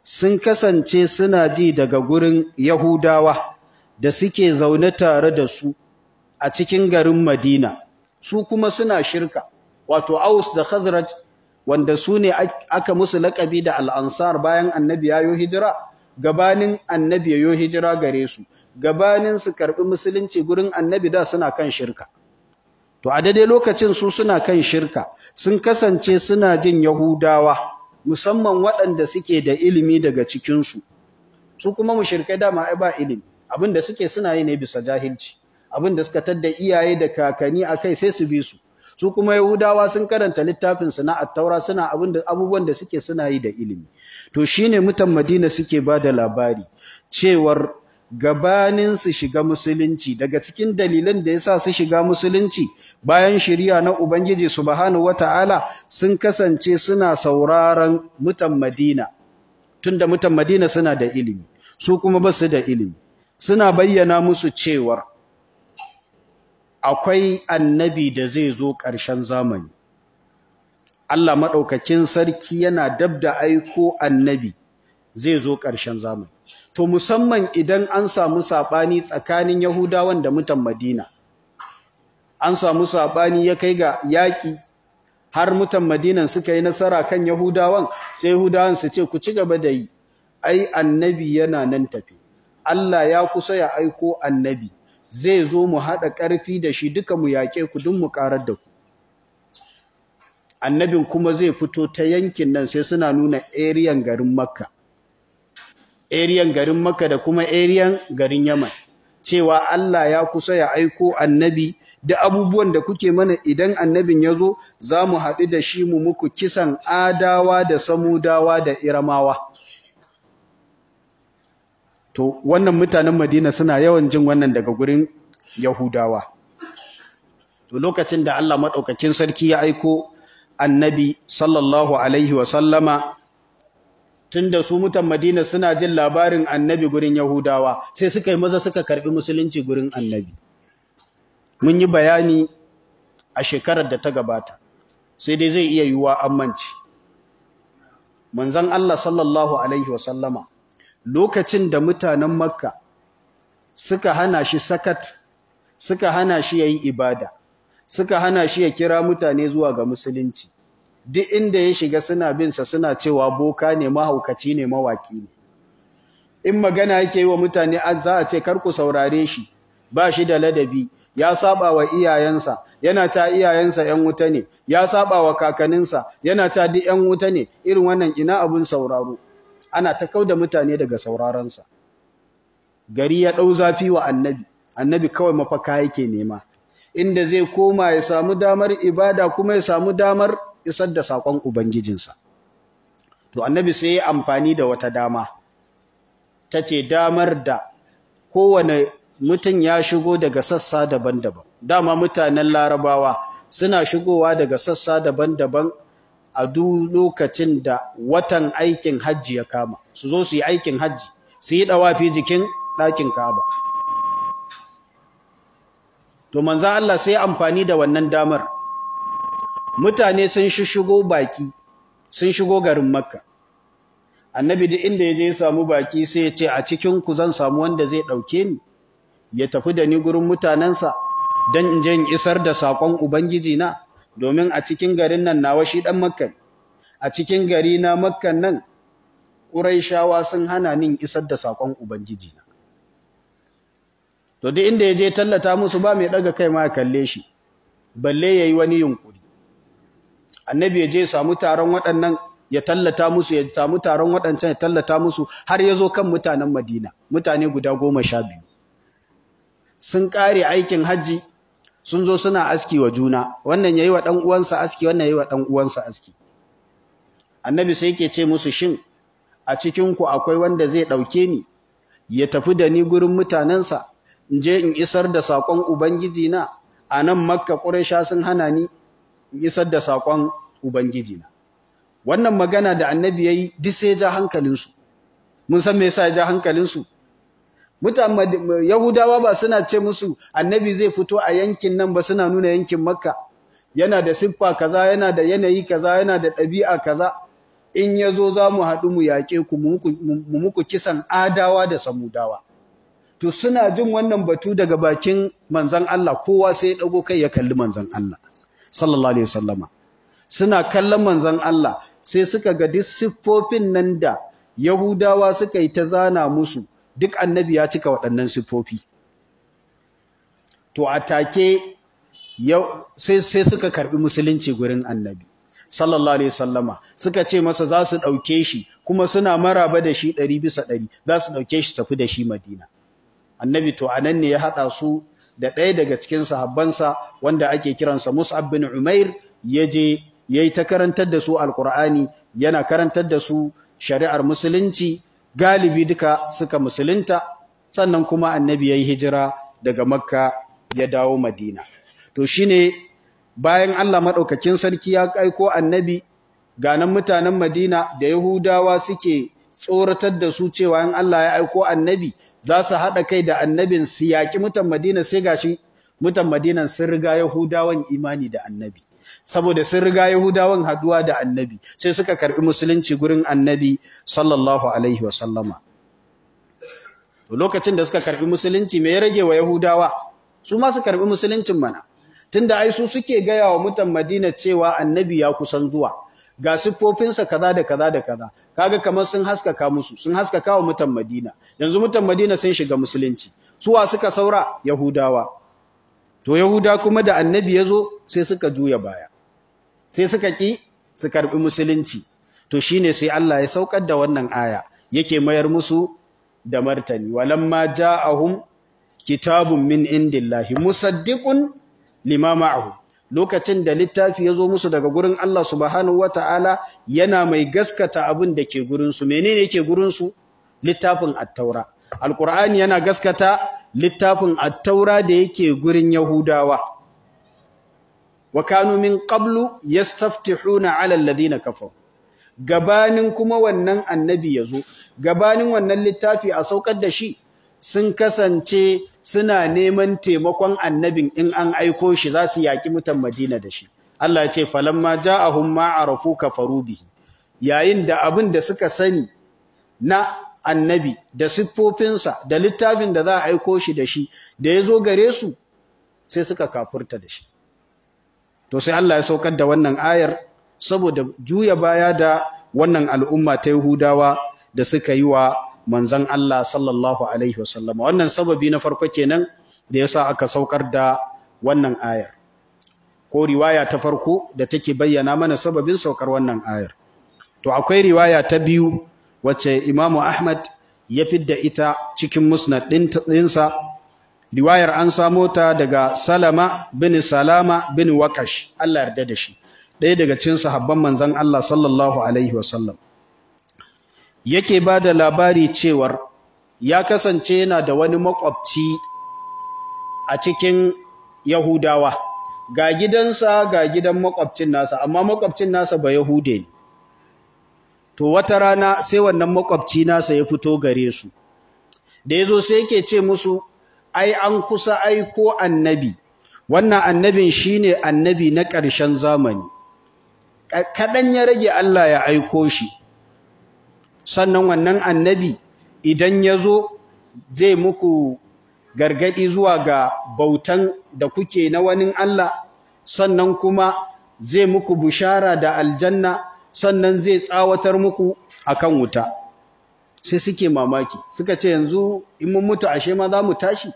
sun kasance suna ji daga gurin Yahudawa da suke zaune tare da su a cikin garin Madina su kuma suna shirka wato Aus da Khazraj wanda su ne aka musu laƙabi da al'ansar bayan annabi yayo hijira gabanin annabi yayo hijira gare su gabanin su karɓi musulunci gurin annabi da suna kan shirka to a daidai lokacin su suna kan shirka sun kasance suna jin Yahudawa musamman waɗanda suke da ilimi daga cikinsu su kuma mushrikai dama ai ba ilimi abin da suke suna yi ne bisa jahilci abin da suka tadda iyaye da kakanni akai sai su bi su su kuma yahudawa sun karanta littafin su na at-taura suna abin da abubuwan da suke suna yi da ilimi to shine mutan madina suke ba da labari cewar gabanin su shiga musulunci daga cikin dalilan da yasa su shiga musulunci bayan shari'a na ubangiji subhanahu wataala sun kasance suna sauraron mutan madina tunda mutan madina suna da ilimi su kuma ba su da ilimi suna bayyana musu cewar akwai annabi da zai zo ƙarshen zamani Allah maɗaukakin sarki yana dab da aiko annabi zai zo ƙarshen zamani to musamman idan an samu saɓani tsakanin yahudawan da mutan madina an samu saɓani ya kai ga yaƙi har mutan madinan suka yi nasara kan yahudawan sai yahudawan su ce ku ci gaba da yi ai annabi yana nan tafi Allah ya kusa ya aiko annabi zai zo mu haɗa ƙarfi da shi duka mu yaƙe ku duk mu ƙarar da ku annabin kuma zai fito ta yankin nan sai suna nuna eriyan garin makka eriyan garin makka da kuma eriyan garin yaman cewa Allah ya kusa ya aiko annabi da abubuwan da kuke mana idan annabin ya zo za mu haɗu da shi mu muku kisan adawa da samudawa da iramawa to wannan mutanen madina suna yawan jin wannan daga gurin yahudawa to lokacin da Allah maɗaukakin sarki ya aiko annabi sallallahu alaihi wasallama tunda su mutan Madina suna jin labarin annabi gurin Yahudawa sai suka yi maza suka karbi musulunci gurin annabi mun yi bayani a shekarar da ta gabata sai dai zai iya yiwuwa ammanci manzon Allah sallallahu alaihi wasallama lokacin da mutanen Makka suka hana shi sakat suka hana shi yayi ibada suka hana shi ya kira mutane zuwa ga musulunci duk inda ya shiga suna bin sa suna cewa boka ne mahaukaci ne mawaki ne in magana yake yi wa mutane za a ce kar ku saurare shi ba shi da ladabi ya saba wa iyayensa yana ta iyayensa ƴan wuta ne ya saba wa kakanninsa yana ta duk ƴan wuta ne irin wannan ina abun sauraro ana ta kauda mutane daga sauraronsa gari ya ɗau zafi wa annabi annabi kawai mafaka yake nema inda zai koma ya samu damar ibada kuma ya samu damar isar da saƙon ubangijinsa to annabi sai ya amfani da wata dama ta ce damar da kowane mutum ya shigo daga sassa daban-daban dama mutanen larabawa suna shigowa daga sassa daban-daban a duk lokacin da watan aikin hajji ya kama su zo su yi aikin hajji su yi ɗawafi jikin ɗakin ka'aba to manzan Allah sai amfani da wannan damar mutane sun shigo baki sun shigo garin makka annabi duk inda ya je ya samu baki sai ya ce a cikin ku zan samu wanda zai ɗauke ni ya tafi da ni gurin mutanensa don in je in isar da saƙon ubangiji na domin a cikin garin nan nawa shi ɗan makka a cikin gari na makkan nan ƙuraishawa sun hana nin isar da saƙon ubangiji na to duk inda ya je tallata musu ba mai ɗaga kai ma ya kalle shi balle ya yi wani yunƙuri annabi ya je samu taron waɗannan ya tallata musu ya samu taron waɗancan ya tallata musu har ya zo kan mutanen madina mutane guda goma sha biyu sun ƙare aikin hajji sun zo suna aski wa juna wannan ya yi wa ɗan uwansa aski wannan ya yi wa ɗan uwansa aski annabi sai ke ce musu shin a cikinku akwai wanda zai ɗauke ni ya tafi da ni gurin mutanensa in je in isar da saƙon ubangiji na a nan makka ƙuraisha sun hana ni in isar da saƙon ubangiji na wannan magana da annabi ya yi duk sai ja hankalinsu mun san me yasa ya ja hankalinsu yahudawa ba suna ce musu annabi zai fito a yankin nan ba suna nuna yankin makka yana da siffa kaza yana da yanayi kaza yana da ɗabi'a kaza in ya zo za mu haɗu mu yaƙe ku mu muku kisan adawa da samudawa to suna jin wannan batu daga bakin manzan Allah kowa sai ya ɗago kai ya kalli manzan Allah sallallahu alaihi wasallama suna kallon manzan Allah sai suka ga duk siffofin nan da Yahudawa suka yi ta zana musu duk annabi ya cika waɗannan siffofi to a take sai suka karbi musulunci gurin annabi sallallahu alaihi wasallama suka ce masa za su ɗauke shi kuma suna maraba da shi ɗari bisa ɗari za su ɗauke shi tafi da shi madina annabi to anan ne ya haɗa su da ɗaya daga cikin sahabbansa wanda ake kiransa mus'ab bin umair ya je ya yi ta karantar da su alkur'ani yana karantar da su shari'ar musulunci galibi duka suka musulunta sannan kuma annabi ya yi hijira daga makka ya dawo madina to shine bayan Allah maɗaukakin sarki ya aiko annabi ganan mutanen madina da yahudawa suke tsoratar da su cewa in Allah ya aiko annabi za su haɗa kai da annabin su yaƙi mutan madina sai gashi mutan madinan sun riga yahudawan imani da annabi saboda sun riga Yahudawan haduwa da annabi sai suka karbi musulunci gurin annabi sallallahu alaihi wa sallama to lokacin da suka karbi musulunci me ya rage wa Yahudawa su ma su karbi musuluncin mana tunda ai su suke gaya wa mutan Madina cewa annabi ya kusan zuwa ga siffofinsa kaza da kaza da kaza kaga kamar sun haskaka musu sun haskaka wa mutan Madina yanzu mutan Madina sun shiga musulunci suwa suka saura Yahudawa to Yahuda kuma da annabi ya zo sai suka juya baya sai suka ki su karbi musulunci to shine sai Allah ya saukar da wannan aya yake mayar musu da martani walamma ja'ahum kitabun min indillahi musaddiqun lima ma'ahu lokacin da littafi ya zo musu daga gurin Allah subhanahu wata'ala yana mai gaskata abin da ke gurin su menene yake gurin su littafin at-taura alqur'ani yana gaskata littafin at-taura da yake gurin yahudawa wa kanu min qablu yastaftihuna 'ala alladhina kafaru gabanin kuma wannan annabi yazo gabanin wannan littafi a saukar da shi sun kasance suna neman taimakon annabin in an aiko shi za su yaki mutan Madina da shi Allah ya ce falamma ja'ahum ma arafu kafaru bihi yayin da abin da suka sani na annabi da siffofinsa da littafin da za a aiko shi da shi da ya zo gare su sai suka kafurta da shi to sai Allah ya saukar da wannan ayar saboda juya baya da wannan al'umma ta Yahudawa da suka yi wa manzon Allah sallallahu alaihi wasallam wannan sababi na farko kenan da yasa aka saukar da wannan ayar ko riwaya ta farko da take bayyana mana sababin saukar wannan ayar to akwai riwaya ta biyu wacce Imam Ahmad ya fidda ita cikin musnad ɗinsa riwayar an samo ta daga Salama bin Salama bin Waqash Allah yarda da shi ɗaya daga cikin sahabban manzon Allah sallallahu alaihi wasallam yake bada labari cewar ya kasance yana da wani makwabci a cikin Yahudawa ga gidansa ga gidan makwabcin nasa amma makwabcin nasa ba Yahude ne to wata rana sai wannan makwabci nasa ya fito gare su da yazo sai yake ce musu ai an kusa aiko annabi wannan annabin shine annabi na ƙarshen zamani kadan ya rage Allah ya aiko shi sannan wannan annabi idan yazo zai muku gargadi zuwa ga bautan da kuke na wani Allah sannan kuma zai muku bushara da aljanna sannan zai tsawatar muku akan wuta sai suke mamaki suka ce yanzu in mun mutu ashe ma za mu tashi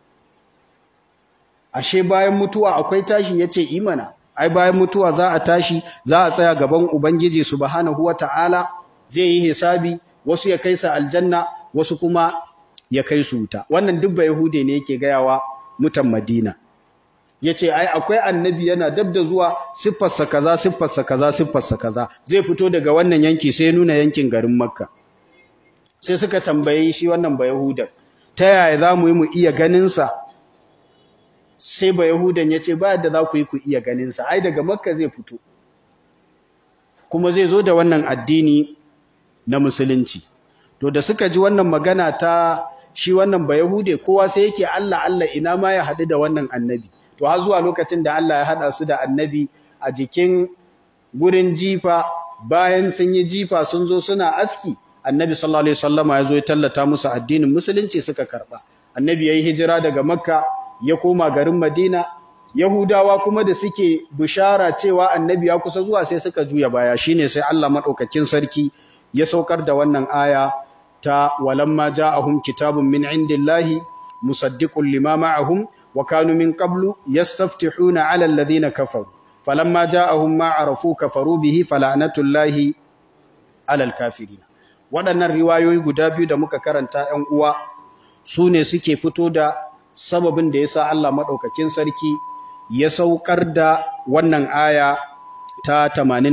ashe bayan mutuwa akwai tashi yace imana ai bayan mutuwa za a tashi za a tsaya gaban ubangiji subhanahu wataala zai yi hisabi wasu ya kai su aljanna wasu kuma ya kai su wuta wannan duk yahude ne yake gayawa mutan madina yace ai akwai annabi yana dab da zuwa siffarsa kaza siffarsa kaza siffarsa kaza zai fito daga wannan yanki sai nuna yankin garin makka sai suka tambaye shi wannan ba yahudan ta yaya za mu yi mu iya ganin sa sai ba yahudan yace ba yadda za ku yi ku iya ganin sa ai daga makka zai fito kuma zai zo da wannan addini na musulunci to da suka ji wannan magana ta shi wannan ba yahude kowa sai yake Allah Allah ina ma ya haɗu da wannan annabi to har zuwa lokacin da Allah ya haɗa su da annabi a jikin gurin jifa bayan sun yi jifa sun zo suna aski annabi sallallahu alaihi wasallama ya zo ya tallata musu addinin musulunci suka karba annabi yayi hijira daga makka ya koma garin madina yahudawa kuma da suke bishara cewa annabi ya kusa zuwa sai suka juya baya shine sai Allah madaukakin sarki ya saukar da wannan aya ta walamma ja'ahum kitabun min indillahi musaddiqun lima ma'ahum wa kanu min qablu yastaftihuna 'ala alladhina kafaru falamma ja'ahum ma arafu kafaru bihi fala'natullahi 'alal kafirin waɗannan riwayoyi guda biyu da muka karanta 'yan uwa su ne suke fito da sababin da yasa Allah madaukakin sarki ya saukar da wannan aya ta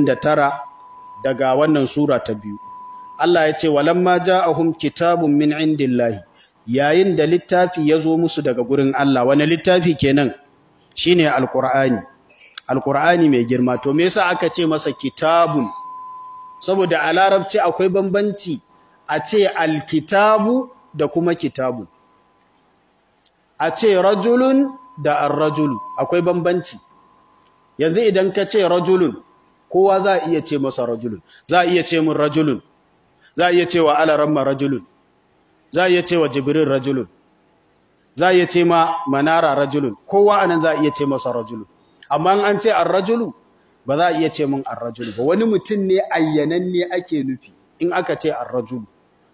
89 daga wannan sura ta biyu Allah ya ce walamma ja'ahum kitabun min indillahi yayin da littafi ya zo musu daga gurin Allah wani littafi kenan shine alqur'ani alqur'ani mai girma to me yasa aka ce masa kitabun saboda a larabci akwai bambanci a ce alkitabu da kuma kitabun a ce rajulun da ar-rajulu akwai bambanci yanzu idan ka ce rajulun kowa za a iya ce masa rajulun za a iya ce mun rajulun za a iya ce wa alaramma rajulun za a iya ce wa jibril rajulun za a iya ce ma manara rajulun kowa anan za a iya ce masa rajulun amma an ce ar-rajulu ba za a iya ce mun ar-rajulu ba wani mutum ne ayyananne ake nufi in aka ce ar-rajulu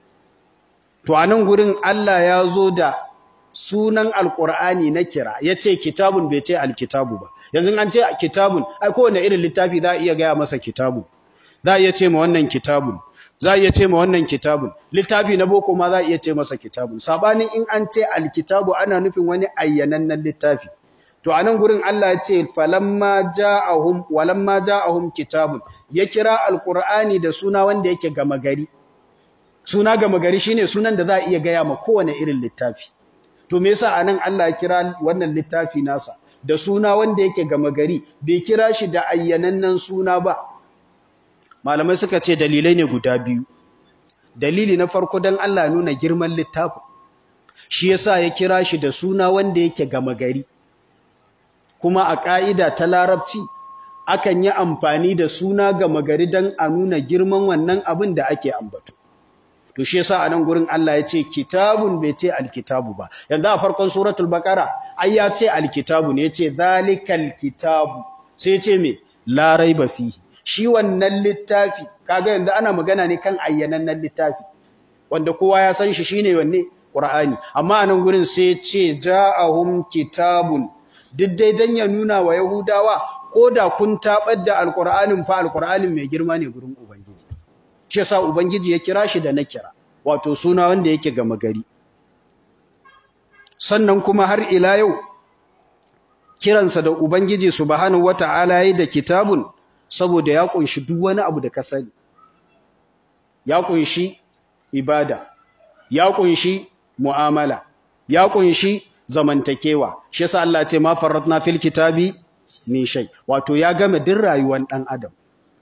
to anan gurin Allah ya zo da sunan alqur'ani na kira yace kitabun bai ce alkitabu ba yanzu an ce kitabun ai kowane irin littafi za a iya gaya masa kitabun za a iya ce ma wannan kitabun za a iya ce ma wannan kitabun littafi na boko ma za a iya ce masa kitabun sabanin in an ce alkitabu ana nufin wani ayyanannen littafi to anan gurin Allah ya ce falamma ja'ahum walamma ja'ahum kitabun ya kira alqur'ani da suna wanda yake gama gari suna gama gari shine sunan da za a iya gaya ma kowane irin littafi to me yasa anan Allah ya kira wannan littafi nasa da suna wanda yake gama gari bai kira shi da ayyanannen suna ba malamai suka ce dalilai ne guda biyu dalili na farko dan Allah nuna girman littafin shi yasa ya kira shi da suna wanda yake gama gari kuma a ka'ida ta larabci akan yi amfani da suna gama gari dan a nuna girman wannan abin da ake ambato to shi yasa anan gurin Allah ya ce kitabun bai ce alkitabu ba yanzu a farkon suratul baqara ai ya ce alkitabu ne yace zalikal kitabu sai ya ce me la raiba fihi shi wannan littafi kaga yanzu ana magana ne kan ayyanannen littafi wanda kowa ya san shi shine wanne qur'ani amma anan gurin sai ya ce ja'ahum kitabun duk dai dan ya nuna wa yahudawa ko da kun tabar da alqur'anin fa alqur'anin mai girma ne gurin ubangiji shi yasa ubangiji ya kira shi da na kira wato suna wanda yake gama gari sannan kuma har ila yau kiransa da ubangiji subhanahu wata'ala yayi da kitabun saboda ya kunshi duk wani abu da ka sani ya kunshi ibada ya kunshi mu'amala ya kunshi zamantakewa shi yasa Allah ce ma farratna fil kitabi min shay wato ya game din rayuwar dan adam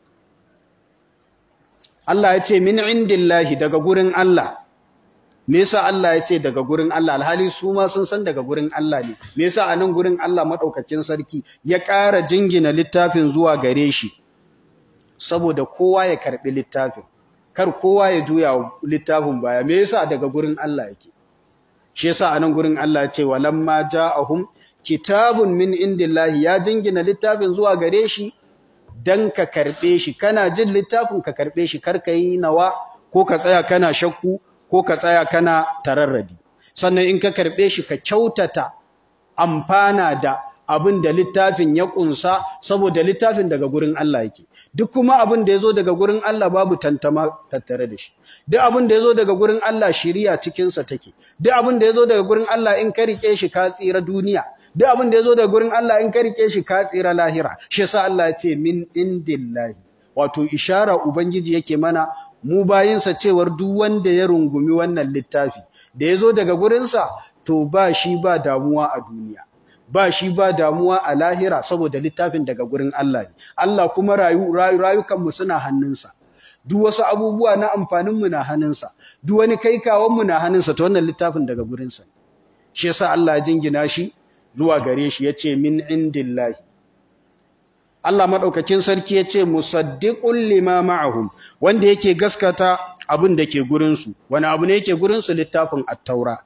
Allah ya ce min indillahi daga gurin Allah me yasa Allah ya ce daga gurin Allah alhali su ma sun san daga gurin Allah ne me yasa anan gurin Allah madaukakin sarki ya ƙara jingina littafin zuwa gare shi saboda kowa ya karbi littafin kar kowa ya juya littafin baya me yasa daga gurin Allah yake shi yasa anan gurin Allah ya ce walamma ja'ahum kitabun min indillahi ya jingina littafin zuwa gare shi dan ka karbe shi kana jin littafin ka karbe shi kar ka yi nawa ko ka tsaya kana shakku ko ka tsaya kana tararradi sannan in ka karbe shi ka kyautata amfana da abin da littafin ya kunsa saboda littafin daga gurin Allah yake duk kuma abin da yazo daga gurin Allah babu tantama tattare da shi duk abin da yazo daga gurin Allah shiriya cikin sa take duk abin da yazo daga gurin Allah in ka rike shi ka tsira duniya duk abin da yazo daga gurin Allah in ka rike shi ka tsira lahira shi yasa Allah ya ce min indillahi wato ishara ubangiji yake mana mu bayinsa cewar duk wanda ya rungumi wannan littafi da yazo daga gurinsa to ba shi ba damuwa a duniya ba shi ba damuwa a lahira saboda littafin daga gurin Allah ne Allah kuma rayu rayukanmu suna hannunsa duk wasu abubuwa na amfaninmu na hannunsa duk wani kaikawanmu na hannunsa to wannan littafin daga gurinsa ne shi yasa Allah ya jingina shi zuwa gare shi yace min indillahi Allah madaukakin sarki ya ce musaddiqul lima ma'ahum wanda yake gaskata abin da ke gurin su wani abu ne yake gurin su littafin at-taura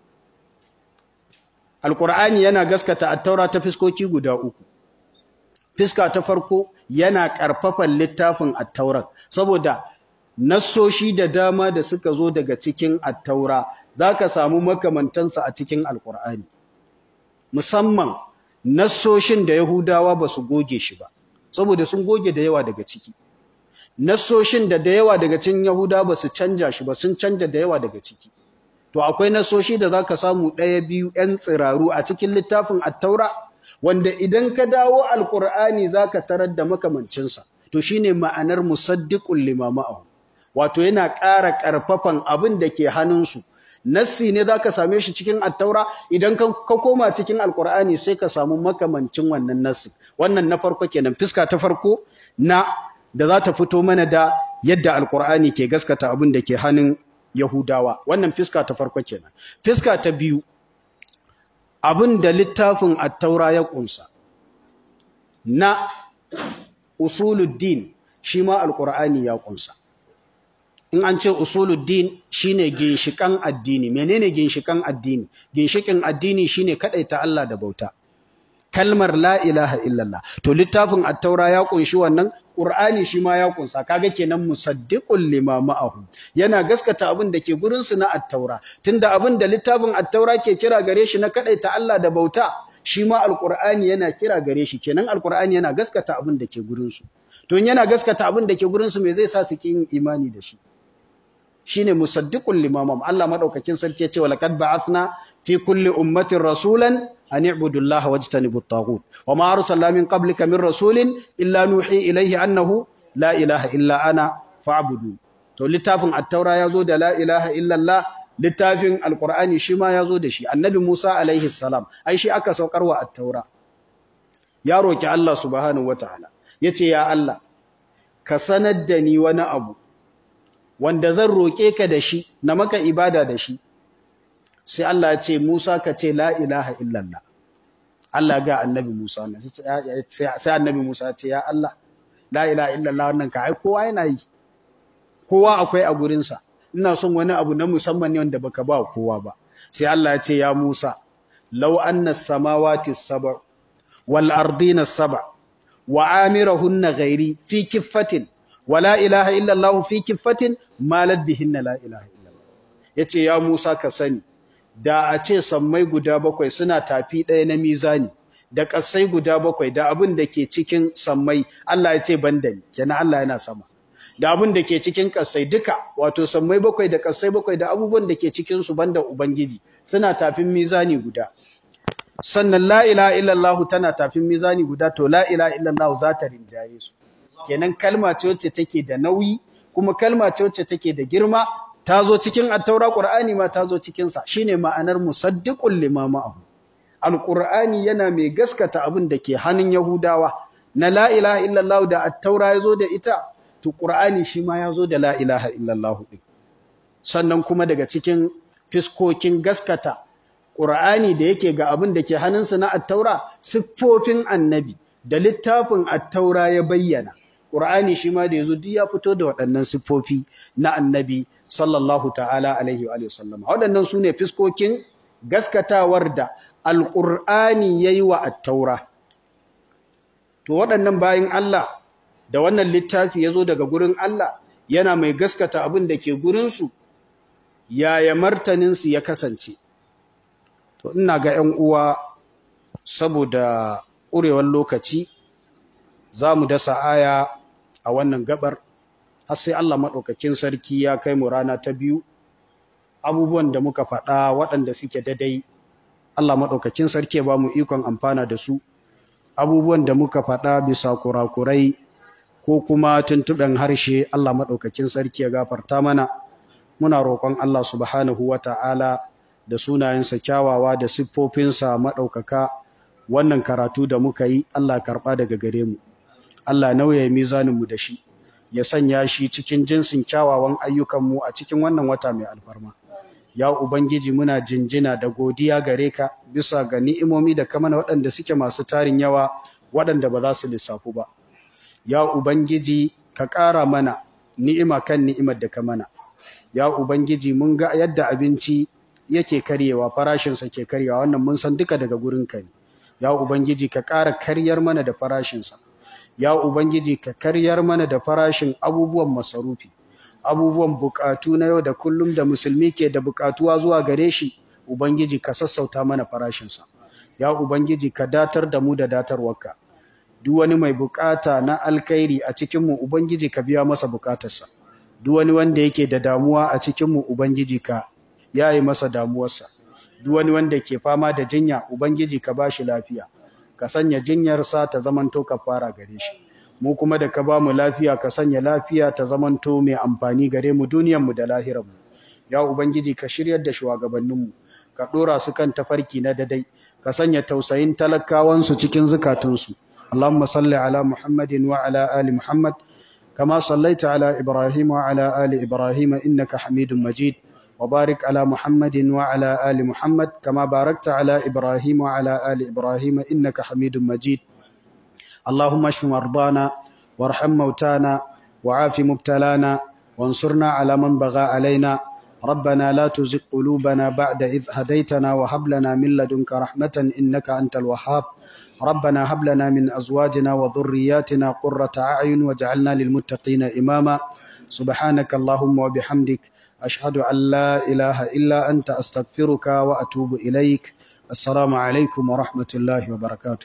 Alƙur'ani yana gaskata attaura ta fiskoki guda uku. Fiska ta farko yana ƙarfafan littafin attaurar saboda nassoshi da dama da suka zo daga cikin attaura za ka samu makamantansa a cikin Alƙur'ani. Musamman nassoshin da Yahudawa ba su goge shi ba, saboda sun goge da yawa daga ciki. Nassoshin da da yawa daga cikin Yahudawa ba su canja shi ba, sun canja da yawa daga ciki. to akwai nasoshi da zaka samu ɗaya biyu ƴan tsiraru a cikin littafin at-taura wanda idan ka dawo alqur'ani zaka tarar da makamancinsa to shine ma'anar musaddiqul lima ma'ahu wato yana ƙara ƙarfafan abin da ke hannunsu nassi ne zaka same shi cikin at-taura idan ka koma cikin alqur'ani sai ka samu makamancin wannan nassi wannan na farko kenan fiska ta farko na da za ta fito mana da yadda alqur'ani ke gaskata abin da ke hannun Yahudawa wannan fiska ta farko kenan fiska ta biyu abin da littafin at-taura ya kunsa na usuluddin shi ma alqur'ani ya kunsa in an ce usuluddin shine ginshikan addini menene ginshikan addini ginshikin addini shine kadaita Allah da bauta kalmar la ilaha illallah to littafin at-taura ya kunshi wannan qur'ani shi ma ya kunsa kaga kenan musaddiqul lima ma'ahu yana gaskata abin da ke gurin su na at-taura tunda abin da littafin at-taura ke kira gare shi na kadaita Allah da bauta shi ma alqur'ani yana kira gare shi kenan alqur'ani yana gaskata abin da ke gurin su to yana gaskata abin da ke gurin su me zai sa su kin imani da shi shine musaddiqul limamam Allah madaukakin sarki yace walaqad ba'athna fi kulli ummatin rasulan an i'budu Allah wajtanibu at-taghut wama arsalna min qablika min rasulin illa nuhi ilayhi annahu la ilaha illa ana fa'budu to littafin at-taura yazo da la ilaha illa Allah littafin alqur'ani shi ma yazo da shi annabi Musa alaihi salam ai shi aka saukarwa at-taura ya roki Allah subhanahu wataala yace ya Allah ka sanar da ni wani abu wanda zan roƙe ka da shi na maka ibada da shi sai Allah ya ce Musa ka ce la ilaha illallah Allah ga annabi Musa sai annabi Musa ya ce ya Allah la ilaha illallah wannan ka ai kowa yana yi kowa akwai a gurinsa ina son wani abu na musamman ne wanda baka ba kowa ba sai Allah ya ce ya Musa law anna samawati sab' wal ardina sab' wa amirahunna ghairi fi kiffatin wala ilaha illallah fi kiffatin malad bihinna la ilaha illallah yace ya Musa ka sani da a ce sammai guda bakwai suna tafi ɗaya na mizani da ƙasai guda bakwai da abin da ke cikin sammai Allah ya ce banda ni kenan Allah yana sama da abin da ke cikin ƙasai duka wato sammai bakwai da ƙasai bakwai da abubuwan da ke cikin su banda ubangiji suna tafin mizani guda sannan la ilaha illallah tana tafin mizani guda to la ilaha illallah za ta rinjaye su kenan kalma ce wacce take da nauyi kuma kalma ce wacce take da girma ta zo cikin attaura qur'ani ma ta zo cikin sa shine ma'anar musaddiqul lima ma'ahu alqur'ani yana mai gaskata abin da ke hannun yahudawa na la ilaha illallah da attaura yazo da ita to qur'ani shi ma yazo da la ilaha illallah din sannan kuma daga cikin fiskokin gaskata qur'ani da yake ga abin da ke hannunsa na attaura siffofin annabi da littafin attaura ya bayyana Qur'ani shi ma da yazo duk ya fito da waɗannan siffofi na Annabi sallallahu ta'ala alaihi wa sallam. Waɗannan sune fiskokin gaskatawar da Al-Qur'ani yayi wa at-Taura. To waɗannan bayin Allah da wannan littafi yazo daga gurin Allah yana mai gaskata abin da ke gurin su yaya martanin su ya kasance. To ina ga ƴan uwa saboda ƙurewar lokaci za mu dasa aya a wannan gabar har sai Allah maɗaukakin sarki ya kai mu rana ta biyu abubuwan da muka faɗa waɗanda suke dadai Allah maɗaukakin sarki ya ba mu ikon amfana da su abubuwan da muka faɗa bisa kurakurai ko kuma tuntuɓen harshe Allah maɗaukakin sarki ya gafarta mana muna roƙon Allah subhanahu wa ta'ala da sunayensa kyawawa da siffofinsa maɗaukaka wannan karatu da muka yi Allah karɓa daga gare mu Allah nauya mizaninmu da shi ya sanya shi cikin jinsin kyawawan ayyukanmu a cikin wannan wata mai alfarma ya ubangiji muna jinjina da godiya gare ka bisa ga ni'imomi da kamana waɗanda suke masu tarin yawa waɗanda ba za su lissafu ba ya ubangiji ka ƙara mana ni'ima kan ni'imar da ka mana ya ubangiji mun ga yadda abinci yake karyewa farashinsa ke karyewa wannan mun san duka daga gurinka ne ya ubangiji ka ƙara karyar mana da farashinsa ya ubangiji ka karyar mana da farashin abubuwan masarufi abubuwan bukatu na yau da kullum da musulmi ke da bukatuwa zuwa gare shi ubangiji ka sassauta mana farashinsa ya ubangiji ka datar da mu da datarwarka duk wani mai bukata na alkhairi a cikinmu ubangiji ka biya masa bukatarsa duk wani wanda yake da damuwa a cikinmu ubangiji ka yayi masa damuwarsa duk wani wanda ke fama da jinya ubangiji ka bashi lafiya ka sanya jinyarsa ta zamanto kafara gare shi mu kuma da ka ba mu lafiya ka sanya lafiya ta zamanto mai amfani gare mu duniyarmu da lahirarmu ya ubangiji ka shiryar da shugabanninmu ka dora su kan tafarki na dadai ka sanya tausayin talakawansu cikin zukatunsu اللهم صل على محمد وعلى آل محمد كما صليت على إبراهيم وعلى آل إبراهيم إنك حميد مجيد وبارك على محمد وعلى آل محمد كما باركت على إبراهيم وعلى آل إبراهيم إنك حميد مجيد اللهم اشف مرضانا وارحم موتانا وعاف مبتلانا وانصرنا على من بغى علينا ربنا لا تزغ قلوبنا بعد إذ هديتنا وهب لنا من لدنك رحمة إنك أنت الوهاب ربنا هب لنا من أزواجنا وذرياتنا قرة أعين واجعلنا للمتقين إماما سبحانك اللهم وبحمدك أشهد أن لا إله إلا أنت أستغفرك وأتوب إليك السلام عليكم ورحمة الله وبركاته